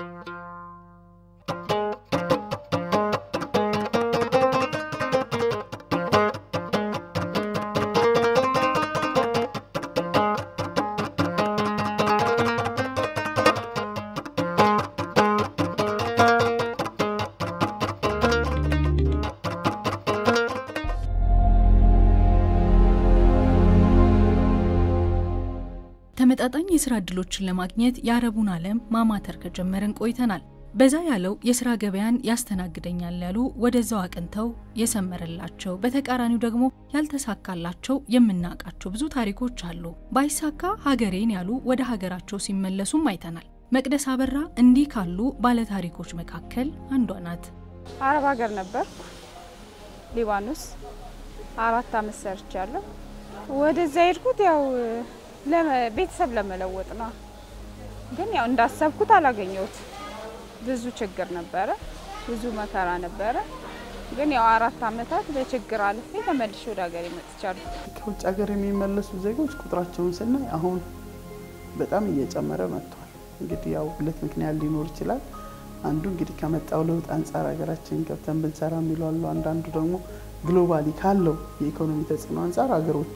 ተመጣጣኝ የስራ እድሎችን ለማግኘት የአረቡን ዓለም ማማተር ከጀመርን ቆይተናል። በዛ ያለው የስራ ገበያን ያስተናግደኛል ያሉ ወደዛው አቅንተው የሰመረላቸው፣ በተቃራኒው ደግሞ ያልተሳካላቸው የምናውቃቸው ብዙ ታሪኮች አሉ። ባይሳካ ሀገሬን ያሉ ወደ ሀገራቸው ሲመለሱም አይተናል። መቅደስ አበራ እንዲህ ካሉ ባለታሪኮች መካከል አንዷ ናት። አረብ ሀገር ነበር ሊባኖስ አራት አመት ሰርቻለሁ። ወደዛ ሄድኩት ያው ቤተሰብ ለመለወጥ ነው። ግን ያው እንዳሰብኩት አላገኘሁት። ብዙ ችግር ነበረ፣ ብዙ መከራ ነበረ። ግን ያው አራት አመታት በችግር አልፌ ተመልሼ ወደ ሀገር መጥቻለሁ። ከውጭ ሀገር የሚመለሱ ዜጎች ቁጥራቸውን ስናይ አሁን በጣም እየጨመረ መጥቷል። እንግዲህ ያው ሁለት ምክንያት ሊኖር ይችላል። አንዱ እንግዲህ ከመጣው ለውጥ አንጻር ሀገራችን ገብተን ብንሰራ የሚሉ አሉ። አንዳንዱ ደግሞ ግሎባሊ ካለው የኢኮኖሚ ተጽዕኖ አንጻር ሀገሮች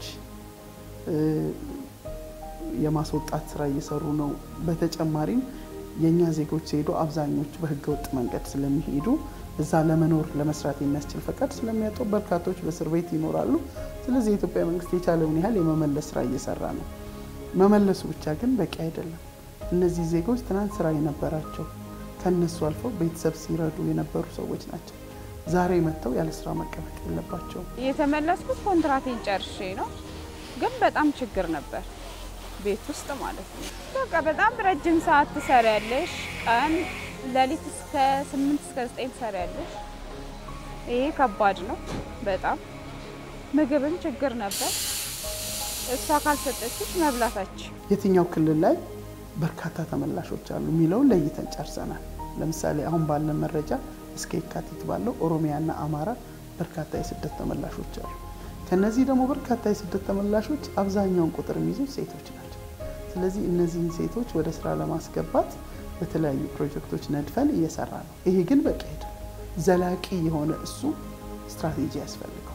የማስወጣት ስራ እየሰሩ ነው። በተጨማሪም የእኛ ዜጎች ሲሄዱ አብዛኞቹ በህገ ወጥ መንገድ ስለሚሄዱ እዛ ለመኖር ለመስራት የሚያስችል ፈቃድ ስለሚያጡ በርካቶች በእስር ቤት ይኖራሉ። ስለዚህ የኢትዮጵያ መንግስት የቻለውን ያህል የመመለስ ስራ እየሰራ ነው። መመለሱ ብቻ ግን በቂ አይደለም። እነዚህ ዜጎች ትናንት ስራ የነበራቸው ከነሱ አልፈው ቤተሰብ ሲረዱ የነበሩ ሰዎች ናቸው። ዛሬ መጥተው ያለ ስራ መቀመጥ የለባቸውም። የተመለስኩት ኮንትራቴን ጨርሼ ነው። ግን በጣም ችግር ነበር ቤት ውስጥ ማለት ነው። በቃ በጣም ረጅም ሰዓት ትሰሪያለሽ። ቀን ሌሊት እስከ ስምንት እስከ ዘጠኝ ትሰሪያለሽ። ይሄ ከባድ ነው በጣም ምግብም ችግር ነበር። እሷ ካልሰጠችሽ መብላታች የትኛው ክልል ላይ በርካታ ተመላሾች አሉ የሚለውን ለይተን ጨርሰናል። ለምሳሌ አሁን ባለን መረጃ እስከ የካቲት ባለው ኦሮሚያና አማራ በርካታ የስደት ተመላሾች አሉ። ከነዚህ ደግሞ በርካታ የስደት ተመላሾች አብዛኛውን ቁጥር የሚይዙት ሴቶች ናቸው። ስለዚህ እነዚህን ሴቶች ወደ ስራ ለማስገባት በተለያዩ ፕሮጀክቶች ነድፈን እየሰራ ነው። ይሄ ግን በቂ አይደለም። ዘላቂ የሆነ እሱ ስትራቴጂ ያስፈልገዋል።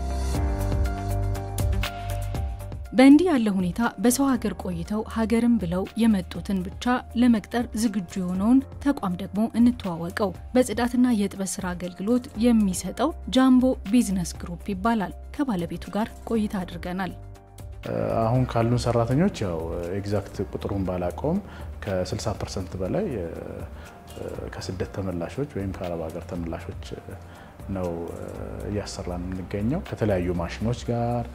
በእንዲህ ያለ ሁኔታ በሰው ሀገር ቆይተው ሀገርን ብለው የመጡትን ብቻ ለመቅጠር ዝግጁ የሆነውን ተቋም ደግሞ እንተዋወቀው። በጽዳትና የጥበት ስራ አገልግሎት የሚሰጠው ጃምቦ ቢዝነስ ግሩፕ ይባላል። ከባለቤቱ ጋር ቆይታ አድርገናል። አሁን ካሉን ሰራተኞች ያው ኤግዛክት ቁጥሩን ባላቀውም ከ60 ፐርሰንት በላይ ከስደት ተመላሾች ወይም ከአረብ ሀገር ተመላሾች ነው እያሰራን የምንገኘው ከተለያዩ ማሽኖች ጋር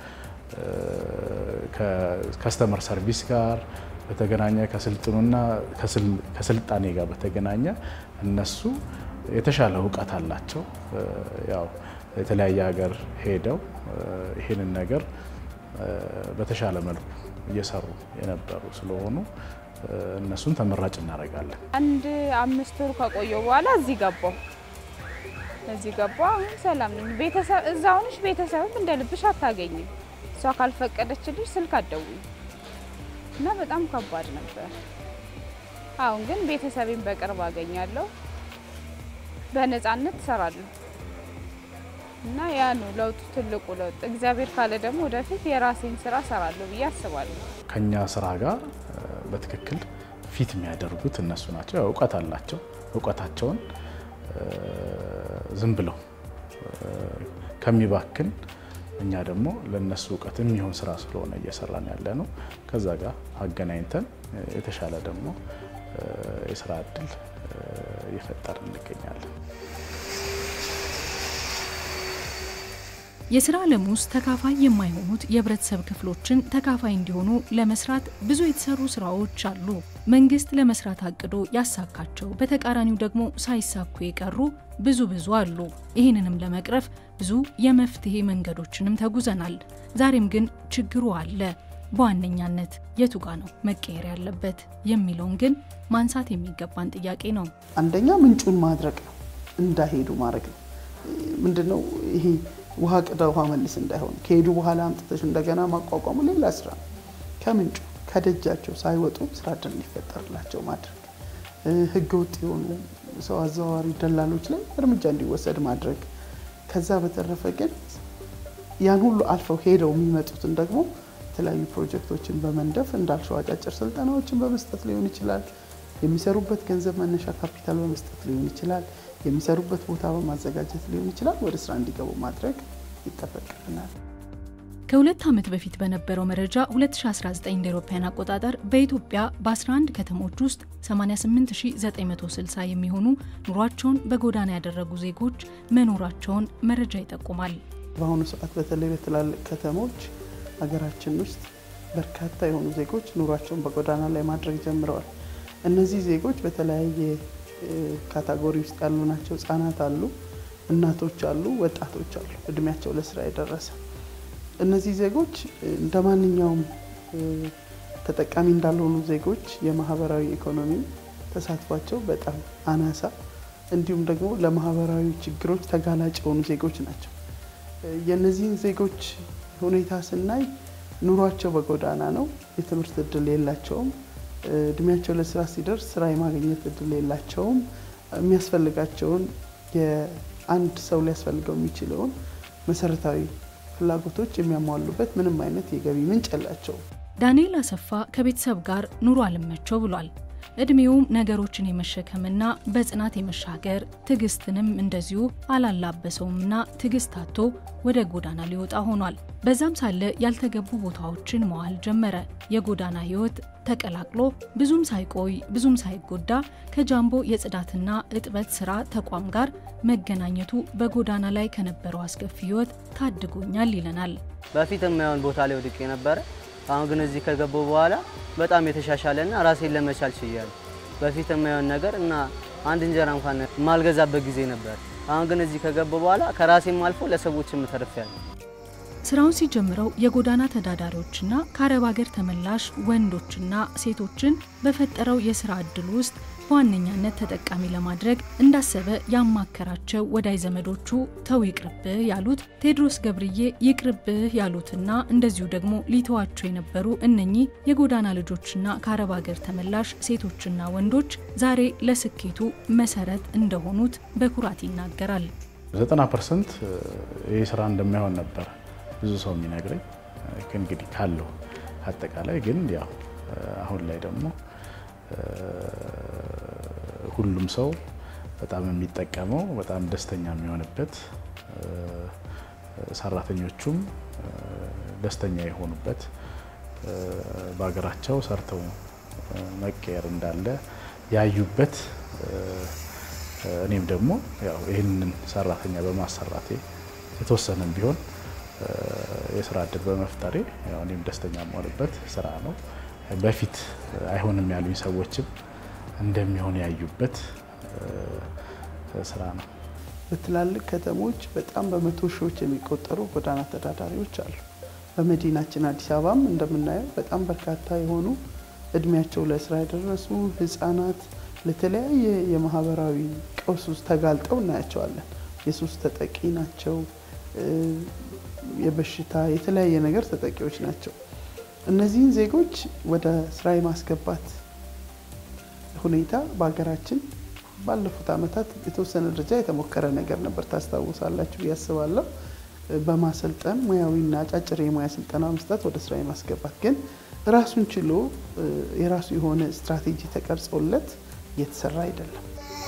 ከከስተመር ሰርቪስ ጋር በተገናኘ ከስልጥኑና ከስልጣኔ ጋር በተገናኘ እነሱ የተሻለ እውቀት አላቸው። ያው የተለያየ ሀገር ሄደው ይህንን ነገር በተሻለ መልኩ እየሰሩ የነበሩ ስለሆኑ እነሱን ተመራጭ እናደርጋለን። አንድ አምስት ወር ከቆየው በኋላ እዚህ ገባው እዚህ ገባው። አሁን ሰላም ነኝ። ቤተሰብ እዛ ሆነሽ ቤተሰብም እንደ ልብሽ አታገኝም። እሷ ካልፈቀደችልሽ ስልክ አትደውይም እና በጣም ከባድ ነበር። አሁን ግን ቤተሰቤን በቅርብ አገኛለሁ፣ በነፃነት እሰራለሁ እና ያ ነው ለውጡ፣ ትልቁ ለውጥ። እግዚአብሔር ካለ ደግሞ ወደፊት የራሴን ስራ እሰራለሁ ብዬ አስባለሁ። ከኛ ስራ ጋር በትክክል ፊት የሚያደርጉት እነሱ ናቸው። ያው እውቀት አላቸው። እውቀታቸውን ዝም ብለው ከሚባክን እኛ ደግሞ ለነሱ እውቀት የሚሆን ስራ ስለሆነ እየሰራን ያለ ነው። ከዛ ጋር አገናኝተን የተሻለ ደግሞ የስራ እድል እየፈጠርን እንገኛለን። የስራ ዓለም ውስጥ ተካፋይ የማይሆኑት የህብረተሰብ ክፍሎችን ተካፋይ እንዲሆኑ ለመስራት ብዙ የተሰሩ ስራዎች አሉ። መንግስት ለመስራት አቅዶ ያሳካቸው፣ በተቃራኒው ደግሞ ሳይሳኩ የቀሩ ብዙ ብዙ አሉ። ይህንንም ለመቅረፍ ብዙ የመፍትሄ መንገዶችንም ተጉዘናል። ዛሬም ግን ችግሩ አለ። በዋነኛነት የቱ ጋ ነው መቀየር ያለበት የሚለውን ግን ማንሳት የሚገባን ጥያቄ ነው። አንደኛ ምንጩን ማድረቅ ነው፣ እንዳይሄዱ ማድረግ ነው። ምንድነው ይሄ ውሃ ቅዳ ውሃ መልስ እንዳይሆን ከሄዱ በኋላ አምጥተሽ እንደገና ማቋቋሙ ሌላ ስራ ነው። ከምንጩ ከደጃቸው ሳይወጡ ስራ እድል እንዲፈጠርላቸው ማድረግ። ህገ ወጥ የሆኑ ሰው አዘዋዋሪ ደላሎች ላይ እርምጃ እንዲወሰድ ማድረግ። ከዛ በተረፈ ግን ያን ሁሉ አልፈው ሄደው የሚመጡትን ደግሞ የተለያዩ ፕሮጀክቶችን በመንደፍ እንዳልሸው አጫጭር ስልጠናዎችን በመስጠት ሊሆን ይችላል። የሚሰሩበት ገንዘብ መነሻ ካፒታል በመስጠት ሊሆን ይችላል። የሚሰሩበት ቦታ በማዘጋጀት ሊሆን ይችላል። ወደ ስራ እንዲገቡ ማድረግ ይጠበቅብናል። ከሁለት ዓመት በፊት በነበረው መረጃ 2019 እንደ አውሮፓውያን አቆጣጠር በኢትዮጵያ በ11 ከተሞች ውስጥ 88960 የሚሆኑ ኑሯቸውን በጎዳና ያደረጉ ዜጎች መኖራቸውን መረጃ ይጠቁማል። በአሁኑ ሰዓት በተለይ በትላልቅ ከተሞች ሀገራችን ውስጥ በርካታ የሆኑ ዜጎች ኑሯቸውን በጎዳና ላይ ማድረግ ጀምረዋል። እነዚህ ዜጎች በተለያየ ካታጎሪ ውስጥ ያሉ ናቸው። ህጻናት አሉ፣ እናቶች አሉ፣ ወጣቶች አሉ፣ እድሜያቸው ለስራ የደረሰ እነዚህ ዜጎች እንደ ማንኛውም ተጠቃሚ እንዳልሆኑ ዜጎች የማህበራዊ ኢኮኖሚ ተሳትፏቸው በጣም አናሳ እንዲሁም ደግሞ ለማህበራዊ ችግሮች ተጋላጭ የሆኑ ዜጎች ናቸው። የእነዚህን ዜጎች ሁኔታ ስናይ ኑሯቸው በጎዳና ነው። የትምህርት እድል የላቸውም። እድሜያቸው ለስራ ሲደርስ ስራ የማግኘት እድል የላቸውም። የሚያስፈልጋቸውን የአንድ ሰው ሊያስፈልገው የሚችለውን መሰረታዊ ፍላጎቶች የሚያሟሉበት ምንም አይነት የገቢ ምንጭ የላቸውም። ዳንኤል አሰፋ ከቤተሰብ ጋር ኑሮ አልመቸው ብሏል። እድሜውም ነገሮችን የመሸከምና በጽናት የመሻገር ትዕግስትንም እንደዚሁ አላላበሰውምና ትዕግስት አጥቶ ወደ ጎዳና ሊወጣ ሆኗል። በዛም ሳለ ያልተገቡ ቦታዎችን መዋል ጀመረ። የጎዳና ህይወት ተቀላቅሎ ብዙም ሳይቆይ ብዙም ሳይጎዳ ከጃምቦ የጽዳትና እጥበት ስራ ተቋም ጋር መገናኘቱ በጎዳና ላይ ከነበረው አስከፊ ህይወት ታድጎኛል ይለናል። በፊት የማይሆን ቦታ ላይ ወድቄ ነበረ። አሁን ግን እዚህ ከገባሁ በኋላ በጣም የተሻሻለና ራሴን ለመቻል ችያለሁ። በፊት የማይሆን ነገር እና አንድ እንጀራ እንኳን የማልገዛበት ጊዜ ነበር። አሁን ግን እዚህ ከገባሁ በኋላ ከራሴም አልፎ ለሰዎችም ተርፌያለሁ። ስራውን ሲጀምረው የጎዳና ተዳዳሪዎችና ከአረብ ሀገር ተመላሽ ወንዶችና ሴቶችን በፈጠረው የስራ እድል ውስጥ በዋነኛነት ተጠቃሚ ለማድረግ እንዳሰበ ያማከራቸው ወዳጅ ዘመዶቹ ተው ይቅርብህ ያሉት ቴዎድሮስ ገብርዬ ይቅርብህ ያሉትና እንደዚሁ ደግሞ ሊተዋቸው የነበሩ እነኚህ የጎዳና ልጆችና ከአረብ ሀገር ተመላሽ ሴቶችና ወንዶች ዛሬ ለስኬቱ መሰረት እንደሆኑት በኩራት ይናገራል። 90 ፐርሰንት ይህ ስራ እንደማይሆን ነበር ብዙ ሰው የሚነግረኝ እንግዲህ ካለው አጠቃላይ ግን ያው አሁን ላይ ደግሞ ሁሉም ሰው በጣም የሚጠቀመው በጣም ደስተኛ የሚሆንበት ሰራተኞቹም ደስተኛ የሆኑበት በሀገራቸው ሰርተው መቀየር እንዳለ ያዩበት እኔም ደግሞ ያው ይህንን ሰራተኛ በማሰራቴ የተወሰነም ቢሆን የስራ እድል በመፍጠሬ እኔም ደስተኛ የምሆንበት ስራ ነው። በፊት አይሆንም ያሉኝ ሰዎችም እንደሚሆን ያዩበት ስራ ነው። በትላልቅ ከተሞች በጣም በመቶ ሺዎች የሚቆጠሩ ጎዳና ተዳዳሪዎች አሉ። በመዲናችን አዲስ አበባም እንደምናየው በጣም በርካታ የሆኑ እድሜያቸው ለስራ የደረሱ ህጻናት ለተለያየ የማህበራዊ ቀውስ ውስጥ ተጋልጠው እናያቸዋለን። የሱስ ተጠቂ ናቸው። የበሽታ የተለያየ ነገር ተጠቂዎች ናቸው። እነዚህን ዜጎች ወደ ስራ የማስገባት ሁኔታ በሀገራችን ባለፉት ዓመታት የተወሰነ ደረጃ የተሞከረ ነገር ነበር። ታስታውሳላችሁ ያስባለሁ። በማሰልጠን ሙያዊና አጫጭር የሙያ ስልጠና መስጠት ወደ ስራ የማስገባት ግን ራሱን ችሎ የራሱ የሆነ ስትራቴጂ ተቀርጾለት እየተሰራ አይደለም።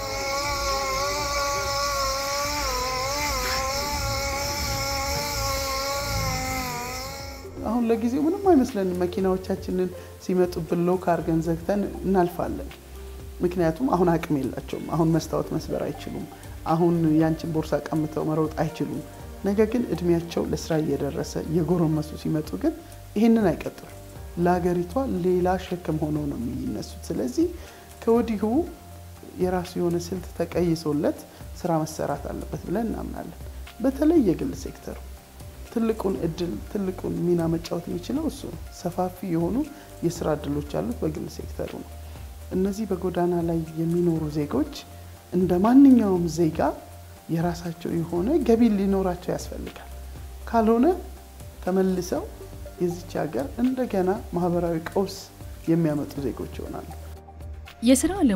አሁን ለጊዜው ምንም አይመስለንም። መኪናዎቻችንን ሲመጡብን ሎክ አድርገን ዘግተን እናልፋለን። ምክንያቱም አሁን አቅም የላቸውም። አሁን መስታወት መስበር አይችሉም። አሁን ያንቺን ቦርሳ ቀምተው መሮጥ አይችሉም። ነገር ግን እድሜያቸው ለስራ እየደረሰ እየጎረመሱ ሲመጡ ግን ይህንን አይቀጥሉም። ለሀገሪቷ ሌላ ሸክም ሆነው ነው የሚነሱት። ስለዚህ ከወዲሁ የራሱ የሆነ ስልት ተቀይሶለት ስራ መሰራት አለበት ብለን እናምናለን። በተለይ የግል ሴክተሩ ትልቁን እድል ትልቁን ሚና መጫወት የሚችለው እሱ ነው። ሰፋፊ የሆኑ የስራ እድሎች ያሉት በግል ሴክተሩ ነው። እነዚህ በጎዳና ላይ የሚኖሩ ዜጎች እንደ ማንኛውም ዜጋ የራሳቸው የሆነ ገቢ ሊኖራቸው ያስፈልጋል። ካልሆነ ተመልሰው የዚች ሀገር እንደገና ማህበራዊ ቀውስ የሚያመጡ ዜጎች ይሆናሉ። የስራ ዓለሙ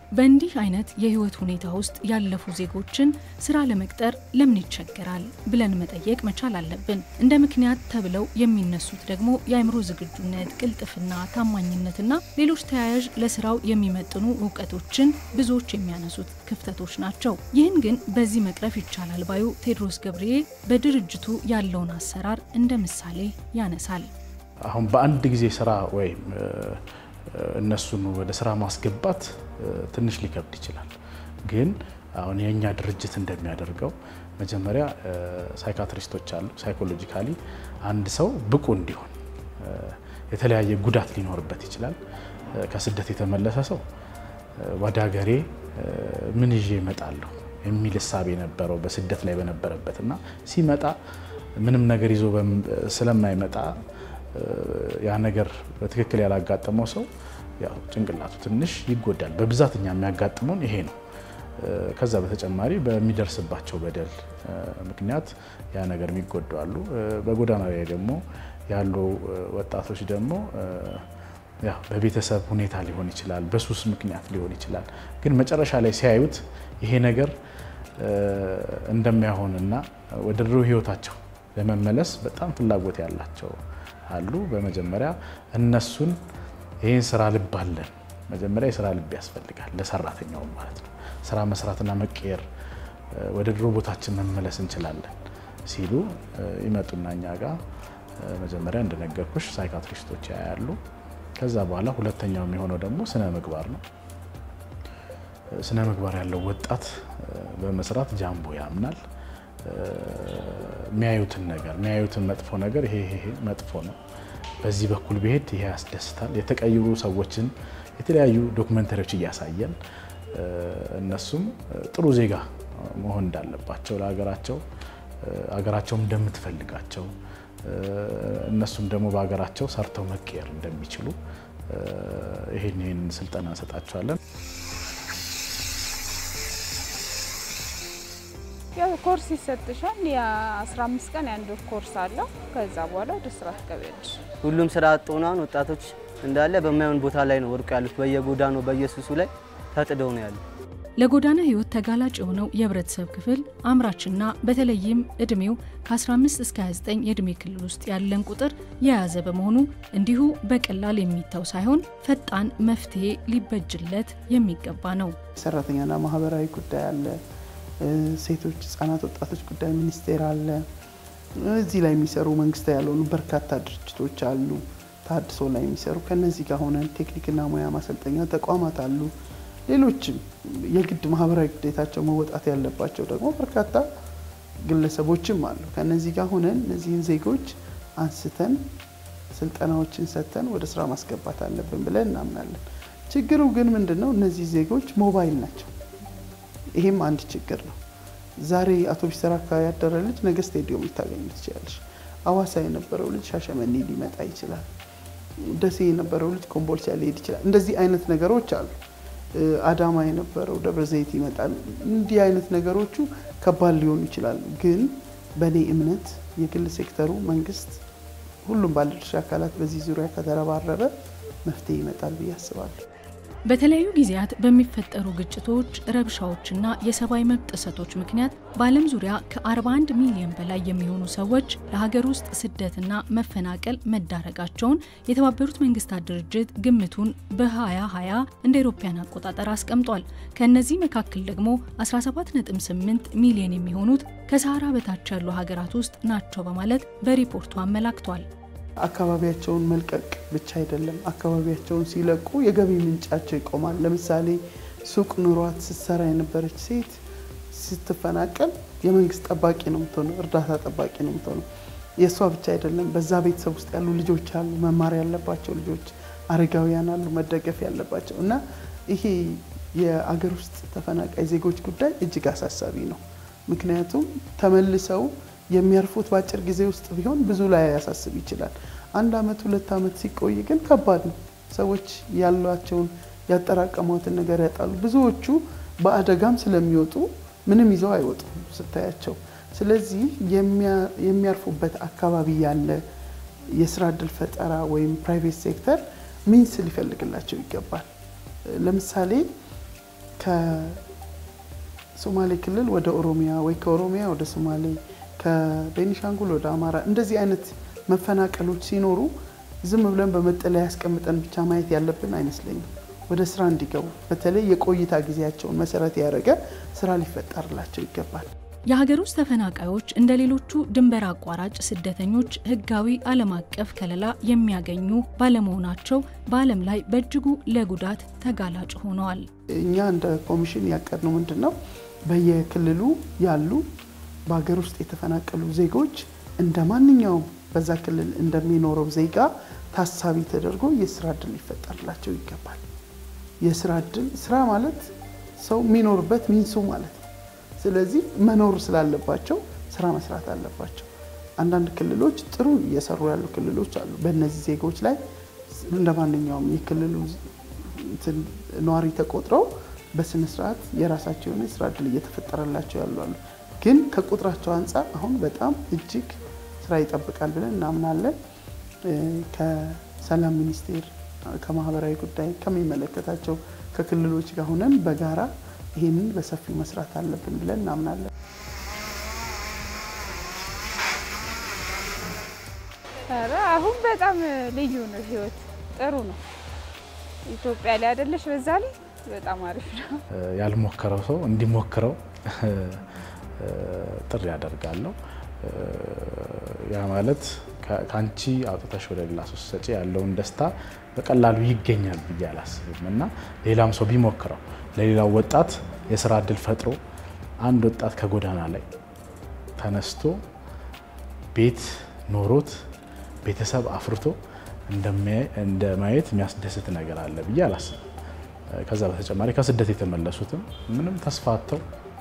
በእንዲህ አይነት የህይወት ሁኔታ ውስጥ ያለፉ ዜጎችን ስራ ለመቅጠር ለምን ይቸገራል ብለን መጠየቅ መቻል አለብን። እንደ ምክንያት ተብለው የሚነሱት ደግሞ የአእምሮ ዝግጁነት፣ ቅልጥፍና፣ ታማኝነትና ሌሎች ተያያዥ ለስራው የሚመጥኑ እውቀቶችን ብዙዎች የሚያነሱት ክፍተቶች ናቸው። ይህን ግን በዚህ መቅረፍ ይቻላል ባዩ ቴዎድሮስ ገብሬ በድርጅቱ ያለውን አሰራር እንደ ምሳሌ ያነሳል። አሁን በአንድ ጊዜ ስራ ወይም እነሱን ወደ ስራ ማስገባት ትንሽ ሊከብድ ይችላል። ግን አሁን የእኛ ድርጅት እንደሚያደርገው መጀመሪያ ሳይካትሪስቶች አሉ። ሳይኮሎጂካሊ አንድ ሰው ብቁ እንዲሆን የተለያየ ጉዳት ሊኖርበት ይችላል። ከስደት የተመለሰ ሰው ወደ ሀገሬ ምን ይዤ እመጣለሁ የሚል እሳቤ ነበረው በስደት ላይ በነበረበት እና ሲመጣ ምንም ነገር ይዞ ስለማይመጣ ያ ነገር በትክክል ያላጋጠመው ሰው ያው ጭንቅላቱ ትንሽ ይጎዳል። በብዛት እኛ የሚያጋጥመውን ይሄ ነው። ከዛ በተጨማሪ በሚደርስባቸው በደል ምክንያት ያ ነገር የሚጎዱ አሉ። በጎዳና ላይ ደግሞ ያሉ ወጣቶች ደግሞ ያው በቤተሰብ ሁኔታ ሊሆን ይችላል፣ በሱስ ምክንያት ሊሆን ይችላል። ግን መጨረሻ ላይ ሲያዩት ይሄ ነገር እንደማይሆንና ወደ ድሮ ህይወታቸው ለመመለስ በጣም ፍላጎት ያላቸው አሉ። በመጀመሪያ እነሱን ይህን ስራ ልብ አለን። መጀመሪያ የስራ ልብ ያስፈልጋል ለሰራተኛውም ማለት ነው። ስራ መስራትና መቀየር ወደ ድሮ ቦታችን መመለስ እንችላለን ሲሉ ይመጡና እኛ ጋር መጀመሪያ እንደነገርኩሽ ሳይካትሪስቶች ያያሉ። ከዛ በኋላ ሁለተኛው የሚሆነው ደግሞ ስነ ምግባር ነው። ስነ ምግባር ያለው ወጣት በመስራት ጃምቦ ያምናል። የሚያዩትን ነገር የሚያዩትን መጥፎ ነገር ይሄ ይሄ መጥፎ ነው፣ በዚህ በኩል ብሄድ ይሄ ያስደስታል። የተቀየሩ ሰዎችን የተለያዩ ዶክመንተሪዎች እያሳየን እነሱም ጥሩ ዜጋ መሆን እንዳለባቸው ለሀገራቸው ሀገራቸውም እንደምትፈልጋቸው እነሱም ደግሞ በሀገራቸው ሰርተው መቀየር እንደሚችሉ ይህን ይህን ስልጠና እንሰጣቸዋለን። ያው ኮርስ ይሰጥሻል። የ15 ቀን የአንድ ወር ኮርስ አለው። ከዛ በኋላ ወደ ስራ ትገቢያለሽ። ሁሉም ስራ አጥ ሆነዋል። ወጣቶች እንዳለ በማይሆን ቦታ ላይ ነው ወድቀው ያሉት። በየጎዳናው በየሱሱ ላይ ተጥደው ነው ያሉት። ለጎዳና ህይወት ተጋላጭ የሆነው የህብረተሰብ ክፍል አምራችና በተለይም እድሜው ከ15 እስከ 29 የእድሜ ክልል ውስጥ ያለን ቁጥር የያዘ በመሆኑ እንዲሁ በቀላል የሚታው ሳይሆን ፈጣን መፍትሄ ሊበጅለት የሚገባ ነው። ሰራተኛና ማህበራዊ ጉዳይ አለ፣ ሴቶች፣ ህጻናት፣ ወጣቶች ጉዳይ ሚኒስቴር አለ። እዚህ ላይ የሚሰሩ መንግስታዊ ያልሆኑ በርካታ ድርጅቶች አሉ፣ ታድሶ ላይ የሚሰሩ ከነዚህ ጋር ሆነን ቴክኒክና ሙያ ማሰልጠኛ ተቋማት አሉ። ሌሎችም የግድ ማህበራዊ ግዴታቸው መወጣት ያለባቸው ደግሞ በርካታ ግለሰቦችም አሉ። ከነዚህ ጋር ሆነን እነዚህን ዜጎች አንስተን ስልጠናዎችን ሰጥተን ወደ ስራ ማስገባት አለብን ብለን እናምናለን። ችግሩ ግን ምንድን ነው? እነዚህ ዜጎች ሞባይል ናቸው። ይሄም አንድ ችግር ነው። ዛሬ አውቶቡስ ተራ አካባቢ ያደረ ልጅ ነገ ስቴዲዮም ልታገኙ ትችላለች። አዋሳ የነበረው ልጅ ሻሸመኔ ሊመጣ ይችላል። ደሴ የነበረው ልጅ ኮምቦልቻ ሊሄድ ይችላል። እንደዚህ አይነት ነገሮች አሉ። አዳማ የነበረው ደብረ ዘይት ይመጣል። እንዲህ አይነት ነገሮቹ ከባድ ሊሆኑ ይችላሉ። ግን በእኔ እምነት የግል ሴክተሩ፣ መንግስት፣ ሁሉም ባለድርሻ አካላት በዚህ ዙሪያ ከተረባረበ መፍትሄ ይመጣል ብዬ አስባለሁ። በተለያዩ ጊዜያት በሚፈጠሩ ግጭቶች፣ ረብሻዎችና የሰብአዊ መብት ጥሰቶች ምክንያት በዓለም ዙሪያ ከ41 ሚሊዮን በላይ የሚሆኑ ሰዎች ለሀገር ውስጥ ስደትና መፈናቀል መዳረጋቸውን የተባበሩት መንግስታት ድርጅት ግምቱን በ2020 እንደ አውሮፓውያን አቆጣጠር አስቀምጧል። ከእነዚህ መካከል ደግሞ 17.8 ሚሊዮን የሚሆኑት ከሰሃራ በታች ያሉ ሀገራት ውስጥ ናቸው በማለት በሪፖርቱ አመላክቷል። አካባቢያቸውን መልቀቅ ብቻ አይደለም። አካባቢያቸውን ሲለቁ የገቢ ምንጫቸው ይቆማል። ለምሳሌ ሱቅ ኑሯት ስትሰራ የነበረች ሴት ስትፈናቀል የመንግስት ጠባቂ ነው የምትሆነው፣ እርዳታ ጠባቂ ነው የምትሆነው። የእሷ ብቻ አይደለም። በዛ ቤተሰብ ውስጥ ያሉ ልጆች አሉ፣ መማር ያለባቸው ልጆች፣ አረጋውያን አሉ፣ መደገፍ ያለባቸው እና ይሄ የአገር ውስጥ ተፈናቃይ ዜጎች ጉዳይ እጅግ አሳሳቢ ነው። ምክንያቱም ተመልሰው የሚያርፉት በአጭር ጊዜ ውስጥ ቢሆን ብዙ ላይ ያሳስብ ይችላል። አንድ አመት ሁለት አመት ሲቆይ ግን ከባድ ነው። ሰዎች ያሏቸውን ያጠራቀሟትን ነገር ያጣሉ። ብዙዎቹ በአደጋም ስለሚወጡ ምንም ይዘው አይወጡም ስታያቸው። ስለዚህ የሚያርፉበት አካባቢ ያለ የስራ እድል ፈጠራ ወይም ፕራይቬት ሴክተር ሚንስ ሊፈልግላቸው ይገባል። ለምሳሌ ከሶማሌ ክልል ወደ ኦሮሚያ ወይ ከኦሮሚያ ወደ ሶማሌ ከቤኒሻንጉል ወደ አማራ እንደዚህ አይነት መፈናቀሎች ሲኖሩ ዝም ብለን በመጠለያ ያስቀምጠን ብቻ ማየት ያለብን አይመስለኝም። ወደ ስራ እንዲገቡ በተለይ የቆይታ ጊዜያቸውን መሰረት ያደረገ ስራ ሊፈጠርላቸው ይገባል። የሀገር ውስጥ ተፈናቃዮች እንደ ሌሎቹ ድንበር አቋራጭ ስደተኞች ሕጋዊ ዓለም አቀፍ ከለላ የሚያገኙ ባለመሆናቸው በዓለም ላይ በእጅጉ ለጉዳት ተጋላጭ ሆነዋል። እኛ እንደ ኮሚሽን ያቀድነው ምንድን ነው? በየክልሉ ያሉ በሀገር ውስጥ የተፈናቀሉ ዜጎች እንደ ማንኛውም በዛ ክልል እንደሚኖረው ዜጋ ታሳቢ ተደርጎ የስራ እድል ሊፈጠርላቸው ይገባል። የስራ እድል ስራ ማለት ሰው የሚኖርበት ሚንሱ ማለት ነው። ስለዚህ መኖር ስላለባቸው ስራ መስራት አለባቸው። አንዳንድ ክልሎች ጥሩ እየሰሩ ያሉ ክልሎች አሉ። በእነዚህ ዜጎች ላይ እንደ ማንኛውም የክልሉ ነዋሪ ተቆጥረው በስነ ስርዓት የራሳቸው የሆነ የስራ እድል እየተፈጠረላቸው ያሉ አሉ። ግን ከቁጥራቸው አንጻር አሁን በጣም እጅግ ስራ ይጠብቃል ብለን እናምናለን። ከሰላም ሚኒስቴር ከማህበራዊ ጉዳይ ከሚመለከታቸው ከክልሎች ጋር ሆነን በጋራ ይህንን በሰፊው መስራት አለብን ብለን እናምናለን። ኧረ አሁን በጣም ልዩ ነው፣ ህይወት ጥሩ ነው። ኢትዮጵያ ላይ አይደለሽ፣ በዛ ላይ በጣም አሪፍ ነው። ያልሞከረው ሰው እንዲሞክረው ጥሪ ያደርጋለሁ። ያ ማለት ከአንቺ አውጥተሽ ወደ ሌላ ሰው ስትሰጪ ያለውን ደስታ በቀላሉ ይገኛል ብዬ አላስብም እና ሌላም ሰው ቢሞክረው ለሌላው ወጣት የስራ እድል ፈጥሮ አንድ ወጣት ከጎዳና ላይ ተነስቶ ቤት ኖሮት ቤተሰብ አፍርቶ እንደ ማየት የሚያስደስት ነገር አለ ብዬ አላስብም። ከዛ በተጨማሪ ከስደት የተመለሱትም ምንም ተስፋ አጥተው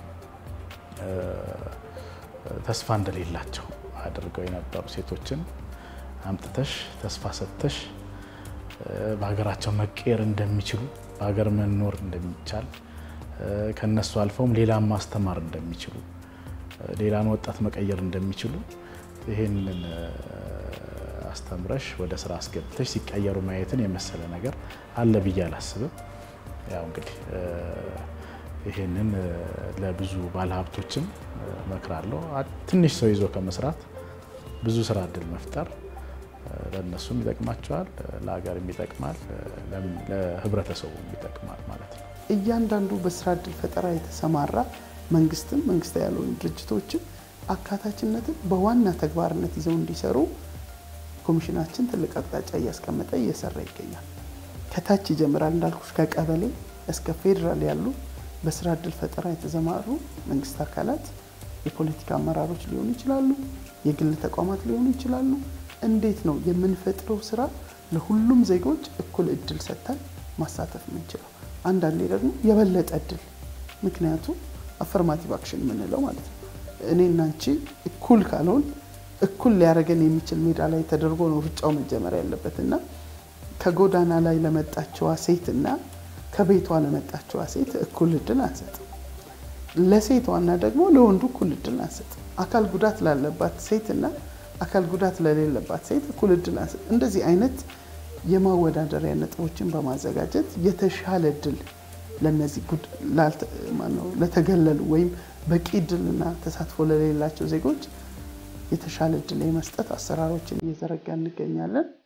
ተስፋ እንደሌላቸው አድርገው የነበሩ ሴቶችን አምጥተሽ ተስፋ ሰጥተሽ በሀገራቸው መቀየር እንደሚችሉ በሀገር መኖር እንደሚቻል ከነሱ አልፈውም ሌላን ማስተማር እንደሚችሉ ሌላን ወጣት መቀየር እንደሚችሉ ይህንን አስተምረሽ ወደ ስራ አስገብተሽ ሲቀየሩ ማየትን የመሰለ ነገር አለ ብዬ አላስብም። ያው እንግዲህ ይህንን ለብዙ ባለሀብቶችም እመክራለሁ። ትንሽ ሰው ይዞ ከመስራት ብዙ ስራ እድል መፍጠር ለእነሱም ይጠቅማቸዋል፣ ለሀገርም ይጠቅማል፣ ለህብረተሰቡም ይጠቅማል ማለት ነው። እያንዳንዱ በስራ እድል ፈጠራ የተሰማራ መንግስትም መንግስታዊ ያልሆኑ ድርጅቶችም አካታችነትን በዋና ተግባርነት ይዘው እንዲሰሩ ኮሚሽናችን ትልቅ አቅጣጫ እያስቀመጠ እየሰራ ይገኛል። ከታች ይጀምራል እንዳልኩሽ ከቀበሌ እስከ ፌዴራል ያሉ በስራ እድል ፈጠራ የተሰማሩ መንግስት አካላት የፖለቲካ አመራሮች ሊሆኑ ይችላሉ፣ የግል ተቋማት ሊሆኑ ይችላሉ። እንዴት ነው የምንፈጥረው ስራ ለሁሉም ዜጎች እኩል እድል ሰጥተን ማሳተፍ የምንችለው? አንዳንዴ ደግሞ የበለጠ እድል ምክንያቱም አፈርማቲቭ አክሽን የምንለው ማለት ነው። እኔ እና አንቺ እኩል ካልሆን እኩል ሊያደርገን የሚችል ሜዳ ላይ ተደርጎ ነው ሩጫው መጀመር ያለበት እና ከጎዳና ላይ ለመጣችዋ ሴት እና ከቤቷ ለመጣችዋ ሴት እኩል እድል አንሰጥም። ለሴቷና ደግሞ ለወንዱ እኩል እድል አንሰጥም። አካል ጉዳት ላለባት ሴት እና አካል ጉዳት ለሌለባት ሴት እኩል እድል አንሰጥም። እንደዚህ አይነት የማወዳደሪያ ነጥቦችን በማዘጋጀት የተሻለ እድል ለነዚህ ለተገለሉ ወይም በቂ እድልና ተሳትፎ ለሌላቸው ዜጎች የተሻለ እድል የመስጠት አሰራሮችን እየዘረጋ እንገኛለን።